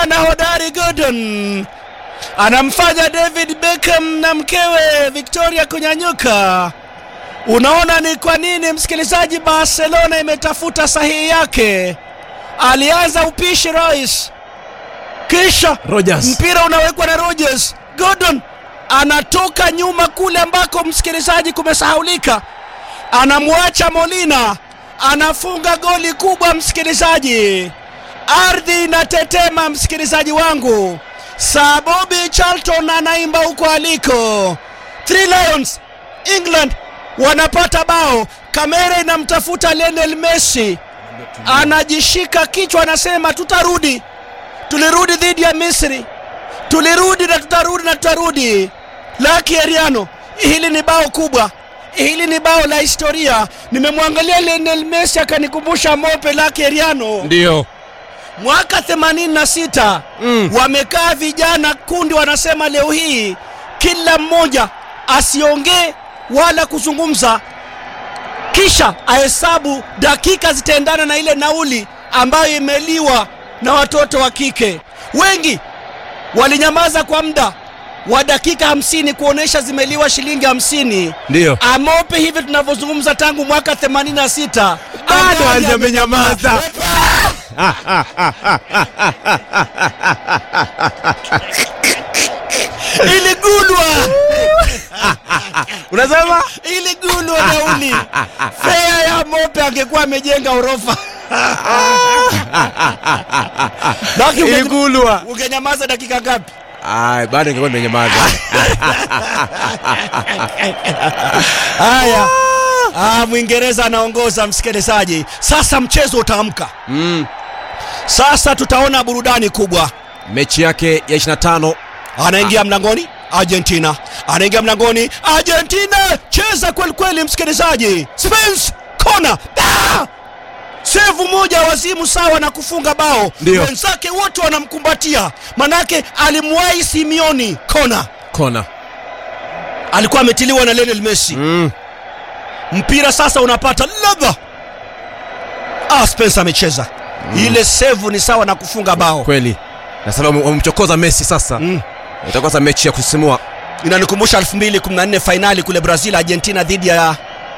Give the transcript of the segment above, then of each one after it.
kijana hodari Gordon anamfanya David Beckham na mkewe Victoria kunyanyuka. Unaona ni kwa nini msikilizaji, Barcelona imetafuta sahihi yake. Alianza upishi Royce, kisha Rogers. mpira unawekwa na Rogers. Gordon anatoka nyuma kule ambako msikilizaji kumesahaulika, anamwacha Molina, anafunga goli kubwa msikilizaji. Ardhi inatetema msikilizaji wangu. Sir Bobby Charlton anaimba huko aliko. Three Lions England wanapata bao. Kamera inamtafuta Lionel Messi, anajishika kichwa, anasema tutarudi, tulirudi dhidi ya Misri, tulirudi na tutarudi na tutarudi. Lucky Heriano, hili ni bao kubwa, hili ni bao la historia. Nimemwangalia Lionel Messi akanikumbusha Mope Lucky Heriano Ndio. mwaka 86 Mm. wamekaa vijana kundi, wanasema leo hii kila mmoja asiongee wala kuzungumza, kisha ahesabu dakika zitaendana na ile nauli ambayo imeliwa na watoto wa kike. Wengi walinyamaza kwa muda wa dakika hamsini kuonesha zimeliwa shilingi hamsini. Ndio. Amope hivi tunavyozungumza tangu mwaka 86 Bado Angali hajamenyamaza. iligulwa Unasema? iligulwa nauli fea ya mope angekuwa amejenga orofa Laki unge- Iligulwa. ungenyamaza dakika ngapi Ai, bado ingekuwa nimenyamaza. haya ah, mwingereza anaongoza msikilizaji sasa mchezo utaamka Mm. sasa tutaona burudani kubwa Mechi yake ya 25 anaingia mlangoni argentina anaingia mlangoni argentina cheza kweli kweli msikilizaji spence kona ah! sevu moja wazimu sawa na kufunga bao Ndio. wenzake wote wanamkumbatia manake alimwahi simioni kona kona. alikuwa ametiliwa na Lionel Messi Mm. mpira sasa unapata ladha ah, Spence amecheza ile sevu ni sawa na kufunga bao Kweli. Na sasa wame- wamemchokoza Messi sasa. Mm. Itakuwa sasa mechi ya kusisimua. inanikumbusha 2014 fainali kule Brazil Argentina dhidi ya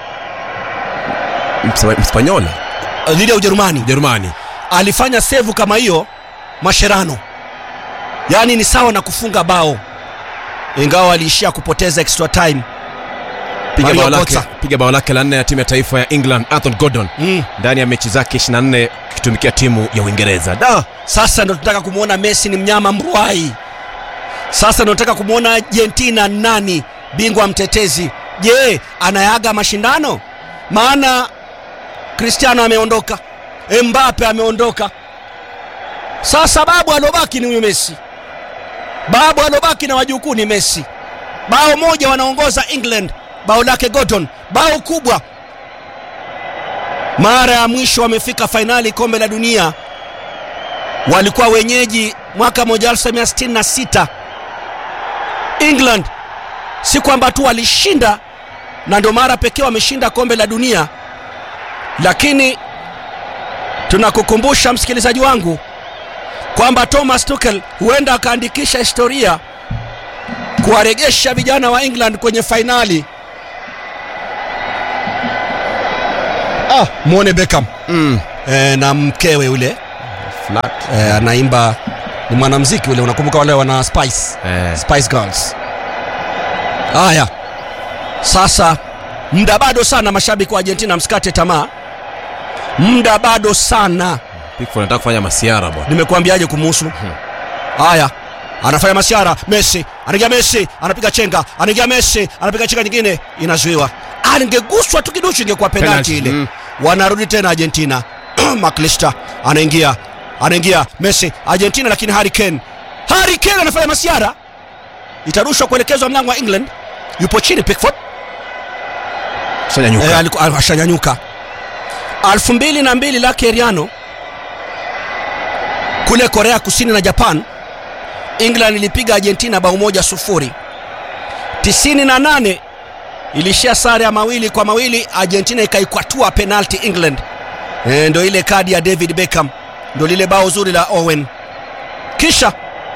Mspa- Mspanyola, dhidi ya Ujerumani Ujerumani. alifanya sevu kama hiyo Mascherano, yaani ni sawa na kufunga bao, ingawa aliishia kupoteza extra time. Piga Mario bao lake, Götze. piga bao lake la nne ya timu ya taifa ya England, Anthony Gordon Mm. ndani ya mechi zake 24 akitumikia timu ya Uingereza. Da, Sasa ndo tunataka kumwona Messi ni mnyama mruai. Sasa ndo tunataka kumwona Argentina nani bingwa mtetezi. Je, anayaga mashindano? Maana Cristiano ameondoka, Mbappe ameondoka. Sasa babu alobaki ni huyu Messi, babu alobaki na wajukuu ni Messi. Bao moja wanaongoza England, bao lake Gordon, bao kubwa. Mara ya mwisho wamefika fainali kombe la dunia walikuwa wenyeji mwaka 1966 England. Si kwamba tu walishinda na ndio mara pekee wameshinda kombe la dunia, lakini tunakukumbusha msikilizaji wangu kwamba Thomas Tuchel huenda akaandikisha historia kuwaregesha vijana wa England kwenye fainali. Ah, mwone Beckham mm. e, na mkewe yule flat. e, anaimba ni mwanamziki ule, unakumbuka wale wana Spice Eh, Spice Girls. Haya, sasa muda bado sana, mashabiki wa Argentina msikate tamaa, muda bado sana. Pickford anataka kufanya masiara bwana. Nimekuambiaje kumuhusu? Haya, anafanya masiara. Messi anaingia, Messi anapiga chenga, anaingia Messi anapiga chenga nyingine, inazuiwa. Angeguswa tu kiduchu, ingekuwa penalti Penalti, ile. mm. Wanarudi tena Argentina. McAllister anaingia, anaingia Messi Argentina, lakini Harry Kane, Harry Kane anafanya masiara, itarushwa kuelekezwa mlango wa England. Yupo chini Pickford Shanyanyuka. Eh, aliku- al- ashanyanyuka elfu mbili na mbili lake Riano kule Korea Kusini na Japan, England ilipiga Argentina bao moja sufuri. tisini na nane ilishia sare ya mawili kwa mawili, Argentina ikaikwatua penalti England. E, ndo ile kadi ya David Beckham, ndo lile bao zuri la Owen. kisha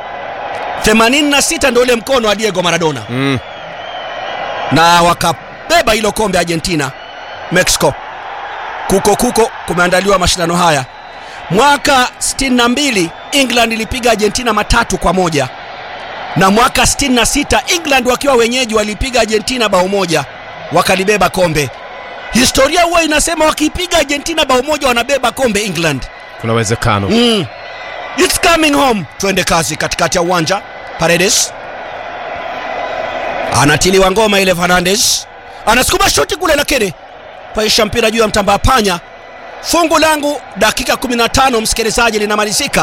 86 ndio ule mkono wa Diego Maradona mm. na wakabeba hilo kombe Argentina Mexico. Kuko kuko kumeandaliwa mashindano haya. Mwaka 62 England ilipiga Argentina matatu kwa moja na mwaka 66 England wakiwa wenyeji walipiga Argentina bao moja wakalibeba kombe. Historia huwa inasema wakipiga Argentina bao moja wanabeba kombe England. kuna uwezekano Mm. It's coming home. Twende kazi katikati ya uwanja. Paredes anatiliwa ngoma ile, Fernandes anasukuma shuti kule, lakini paisha mpira juu ya mtambaa panya. Fungu langu dakika 15 msikilizaji, linamalizika.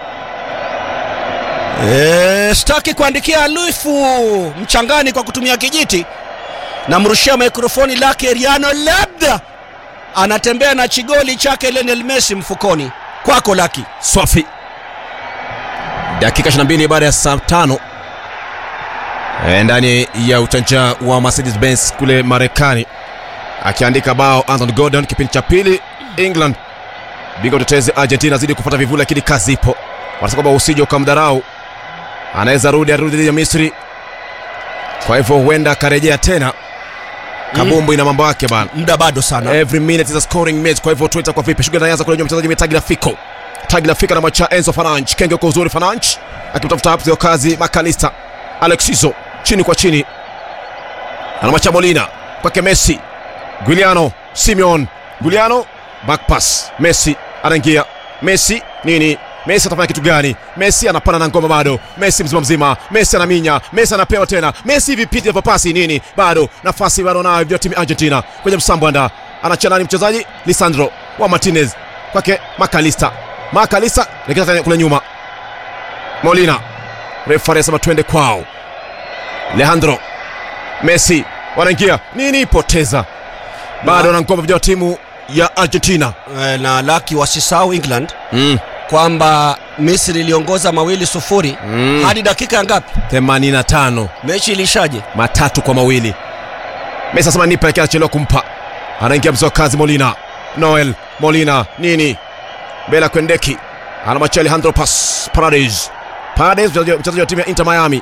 E, sitaki kuandikia Luifu mchangani kwa kutumia kijiti, namrushia mikrofoni lake Riano, labda anatembea na chigoli chake Lionel Messi mfukoni. Kwako Laki. swafi dakika 22 baada ya saa tano e, ndani ya uchanja wa mercedes benz kule marekani akiandika bao anthony gordon kipindi cha pili england bingwa utetezi argentina zidi kupata vivuli lakini kazi ipo wanasema kwamba usije ukamdharau anaweza rudi arudi dhidi ya misri kwa hivyo huenda akarejea tena kabumbu ina mambo yake bana muda bado sana every minute is a scoring match kwa hivyo tuita kwa vipi shughuli inaanza kule nyuma mchezaji metagi rafiko tagi rafika na macha enzo fananch kenge kwa uzuri fananch akimtafuta hapo sio kazi makalista alexiso chini kwa chini anamacha molina kwake messi guiliano simeon guiliano back pass messi anaingia messi nini messi atafanya kitu gani messi anapanda na ngoma bado messi mzima mzima messi anaminya messi anapewa tena messi vipiti vya pasi nini bado nafasi bado nayo vya timu argentina kwenye msambwanda anachia nani mchezaji lisandro wa martinez kwake makalista makalista lekeza tena kule nyuma molina refari asema twende kwao leandro messi wanaingia nini poteza bado na ngoma vijana wa timu ya argentina Eh, na Laki wasisahau England mm. kwamba Misri iliongoza mawili sufuri Mm. hadi dakika ya ngapi? 85 Mechi ilishaje? matatu kwa mawili mesi asema nipe lakini anachelewa kumpa anaingia mzee wa kazi molina noel molina nini bela kwendeki anamwachia alejandro pas parades parades mchezaji mchezaji wa timu ya inter miami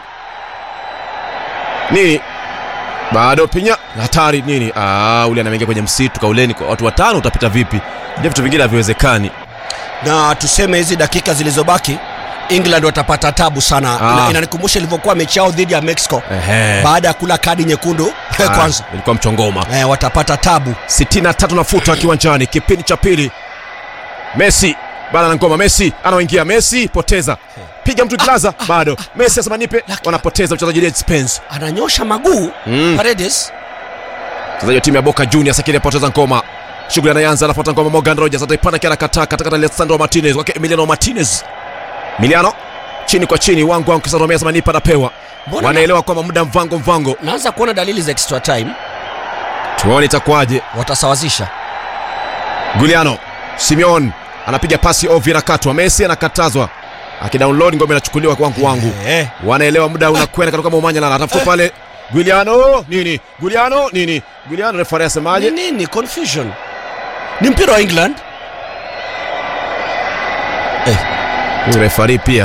nini bado pinya hatari nini ah, ule anameingia kwenye msitu kauleni kwa watu watano utapita vipi je vitu vingine haviwezekani Na tuseme hizi dakika zilizobaki England watapata tabu sana. Ah. Ina- Inanikumbusha ilivyokuwa mechi yao dhidi ya Mexico Ehe. baada ya kula kadi nyekundu Ah, kwanza. ilikuwa mchongoma Eh, watapata tabu. 63 nafuta kiwanjani kipindi cha pili messi bana na ngoma messi anaoingia messi poteza piga mtu kilaza bado messi asema nipe wanapoteza mchezaji Red Spence Ananyosha maguu Mm. Paredes. mchezaji wa timu ya Boca Juniors akili apoteza ngoma shughuli anaanza anafuata ngoma Morgan Rogers ataipanda kia kataa katakata Alessandro Martinez wake Emiliano Martinez Emiliano chini kwa chini wangu wangu kisaromea sema nipa napewa Mbona wanaelewa kwamba muda mvango mvango naanza kuona dalili za extra time, tuone itakuwaje watasawazisha. Guiliano Simeon anapiga pasi ovyo inakatwa Messi anakatazwa akidownload ngome inachukuliwa wangu wangu Eh. wanaelewa muda unakwenda katoka Momanya lana atafuta pale Guiliano nini Guiliano nini Guiliano refari Ni asemaje nini confusion? Ni mpira wa England. Huyu refari pia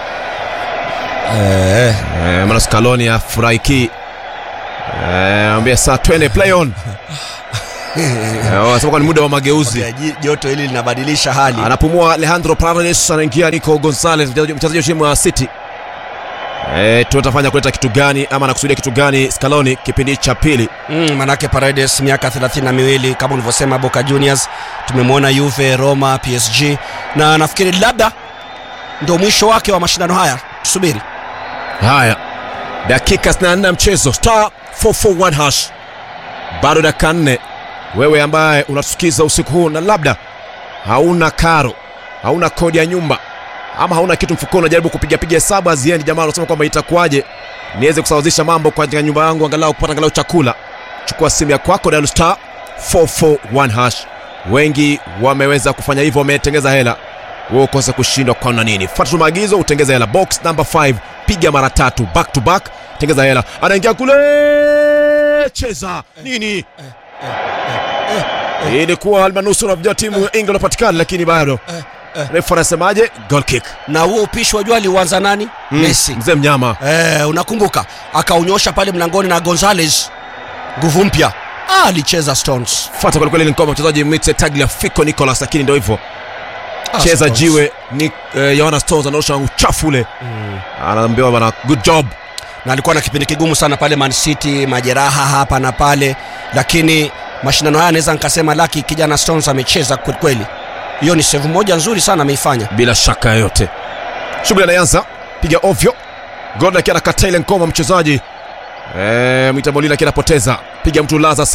Eh. eh, maana Scaloni afurahiki eh, ambia saa twende play on eh, wanasema kwa ni muda wa mageuzi Okay, ji- joto hili linabadilisha hali. anapumua Alejandro Paredes anaingia Nico Gonzalez mchezaji mchezaji wa timu ya City eh, tutafanya kuleta kitu gani ama anakusudia kitu gani Scaloni kipindi cha pili Mm, manake Paredes miaka 32 kama ulivyosema Boca Juniors, tumemwona Juve, Roma, PSG na nafikiri labda ndio mwisho wake wa mashindano haya. Tusubiri. haya dakika 64 ya mchezo star 441 hash bado dakika 4 wewe ambaye unatusikiza usiku huu na labda hauna karo hauna kodi ya nyumba ama hauna kitu mfukoni unajaribu kupigapiga hesabu haziendi jamaa unasema kwamba itakuwaje niweze kusawazisha mambo katika nyumba yangu angalau kupata angalau chakula chukua simu ya kwako dial star 441 hash wengi wameweza kufanya hivyo wametengeza hela wewe ukose kushindwa kwa na nini fuata tu maagizo utengeze hela box number 5 piga mara tatu back to back tengeza hela anaingia kule cheza nini ilikuwa almanusura vijana timu ya England wapatikana lakini bado Eh. refa anasemaje goal kick na huo upishi wajua aliuanza nani Mm, messi mzee mnyama eh, unakumbuka akaunyosha pale mlangoni na gonzales nguvu mpya ah, alicheza stones fuata kwelikweli ni ngoma mchezaji mite tagliafico nicolas lakini ndio hivyo Ah, cheza Stones. jiwe ni eh, yohana stones anaosha uchafu ule anaambiwa bana good job na alikuwa na kipindi kigumu sana pale man city majeraha hapa na pale lakini mashindano haya naweza nikasema laki kijana stones amecheza kwelikweli hiyo ni sehemu moja nzuri sana ameifanya bila shaka yoyote shughuli anaanza piga ovyo gordon akiwa anakataa ile ngoma mchezaji eh, mwita molina akiwa anapoteza piga mtu laza